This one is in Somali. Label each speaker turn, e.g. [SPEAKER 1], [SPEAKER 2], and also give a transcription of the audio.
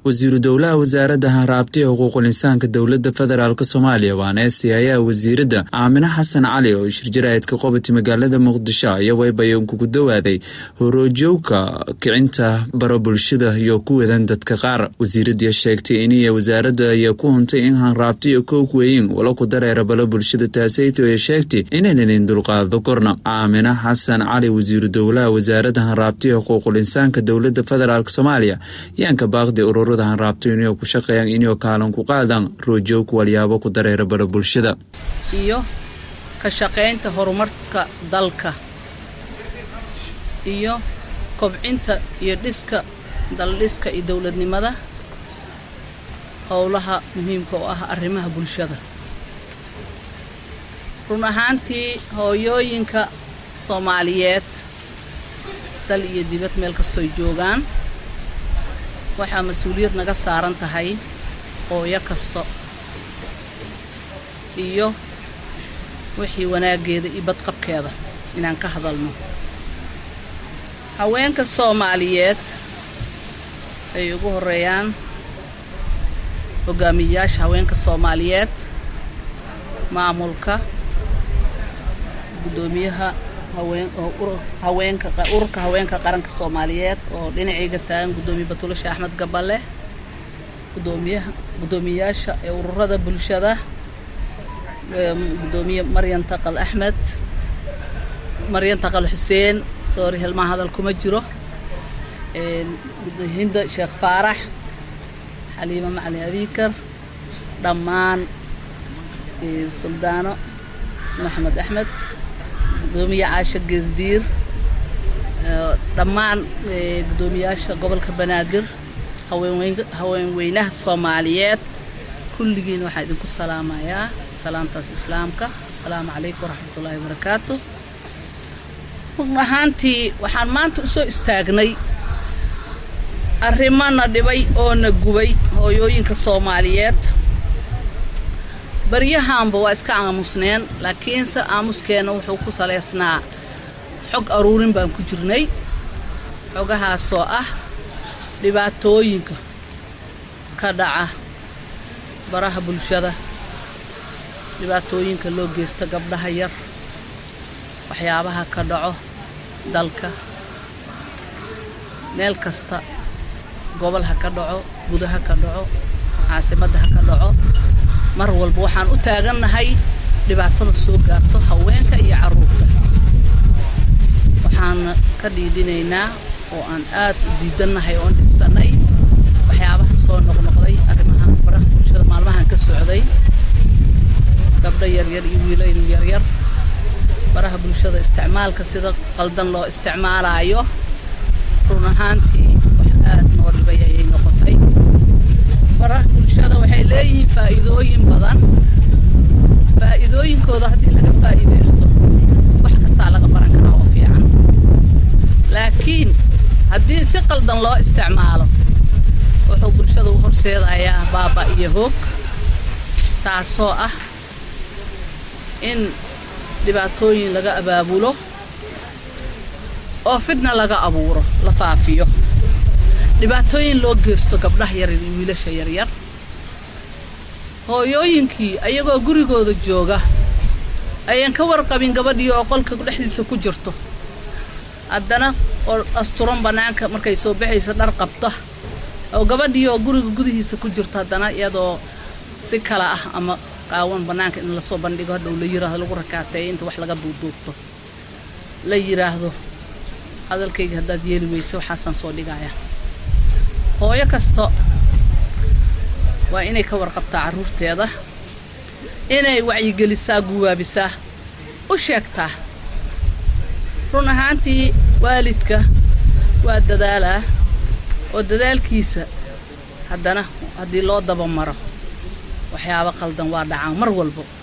[SPEAKER 1] wasiiru dowlaha wasaaradda hanraabta ee xuquuqul insaanka dowladda federaalk soomaaliya waana siyayaa wasiiradda aamine xasan cali oo shirjaraa'idka qobati magaalada muqdisho ayaa waybayan kugu dawaaday horoojowka kicinta bara bulshada iyo ku wadan dadka qaar wasiiradii sheegtay iniya wasaaradda ayaa ku huntay in hanraabta iyo koog weyin wala ku dareera bala bulshada taasayto ee sheegtay inaynanin dulqaado korna aamine xasan cali wasiiru dowlaha wasaaradda hanraabta ee xuquuqul insaanka dowladda federaalk soomaaliya yaanka baaqdi ururada hanraabta inay ku shaqeeyaan inay kaalan ku qaadaan roojowka walyaabo ku dareera bara bulshada
[SPEAKER 2] iyo ka shaqaynta horumarka dalka iyo kobcinta iyo dhiska daldhiska iyo dowladnimada howlaha muhiimka oo ah arrimaha bulshada run ahaantii hooyooyinka soomaaliyeed dal iyo dibad meel kastoy joogaan waxaa mas-uuliyad naga saaran tahay hooyo kasto iyo wixii wanaaggeeda iyo badqabkeeda inaan ka hadalno haweenka soomaaliyeed ay ugu horeeyaan hogaamiyayaasha haweenka soomaaliyeed maamulka guddoomiyaha haweenka ururka haweenka qaranka soomaaliyeed oo dhinacayga taagan guddoomiye batulasha axmed gaballe gudoomiyaha guddoomiyayaasha ee ururada bulshada guddoomiye maryan taqal axmed maryan taqal xuseen soori helmaa hadal kuma jiro hinda sheekh faarax xaliimo macali abiikar dhammaan suldaano maxamed axmed guddoomiye caasho geesdiir dhammaan guddoomiyaasha gobolka banaadir haweenweynaha soomaaliyeed kulligiin waxaa idinku salaamayaa salaamtaas islaamka asalaamu calaykum waraxmatullaahi wabarakaatu run ahaantii waxaan maanta u soo istaagnay arrimana dhibay oo na gubay hooyooyinka soomaaliyeed baryahaanba waa iska aamusneen laakiinse aamuskeenna wuxuu ku salaysnaa xog aruurin baan ku jirnay xogahaasoo ah dhibaatooyinka ka dhaca baraha bulshada dhibaatooyinka loo geysta gabdhaha yar waxyaabaha ka dhaco dalka meel kasta gobol ha ka dhaco gudo ha ka dhaco caasimadda ha ka dhaco mar walba waxaan u taagannahay dhibaatada soo gaarto haweenka iyo carruurta waxaana ka dhiidhinaynaa oo aan aad u diidannahay oon dhibsannay waxyaabaha soo noqnoqday arrimaha baraha bulshada maalmahan ka socday gabdho yaryar iyo wiilayl yaryar baraha bulshada isticmaalka sida qaldan loo isticmaalaayo run ahaantii wax aad noo dhibay ayay noqotay baraha bulshada waxay leeyihiin faa'iidooyin badan faa'iidooyinkooda haddii laga faa'iidaysto wax kastaa laga baran karaa oo fiican laakiin haddii si qaldan loo isticmaalo wuxuu bulshada u horseedayaa baaba iyo hoog taasoo ah in dhibaatooyin laga abaabulo oo fidna laga abuuro la faafiyo dhibaatooyin loo geysto gabdhaha yaryar iyo wiilasha yaryar hooyooyinkii ayagoo gurigooda jooga ayaan ka warqabin gabadhii oo qolka dhexdiisa ku jirto haddana oo asturan bannaanka markay soo baxaysa dhar qabta oo gabadhii oo guriga gudihiisa ku jirto haddana iyadoo si kala ah ama qaawan bannaanka in lasoo bandhigo hadhow la yiraahdo lagu rakaateeyo inta wax laga duuduubto la yidhaahdo hadalkayga haddaad yeeli weyse waxaasaan soo dhigaya hooyo kasta waa inay ka warqabtaa carruurteeda inay wacyigelisaa guwaabisaa u sheegtaa run ahaantii waalidka waa dadaalaa oo dadaalkiisa haddana haddii loo dabamaro waxyaabo qaldan waa dhacaan mar walbo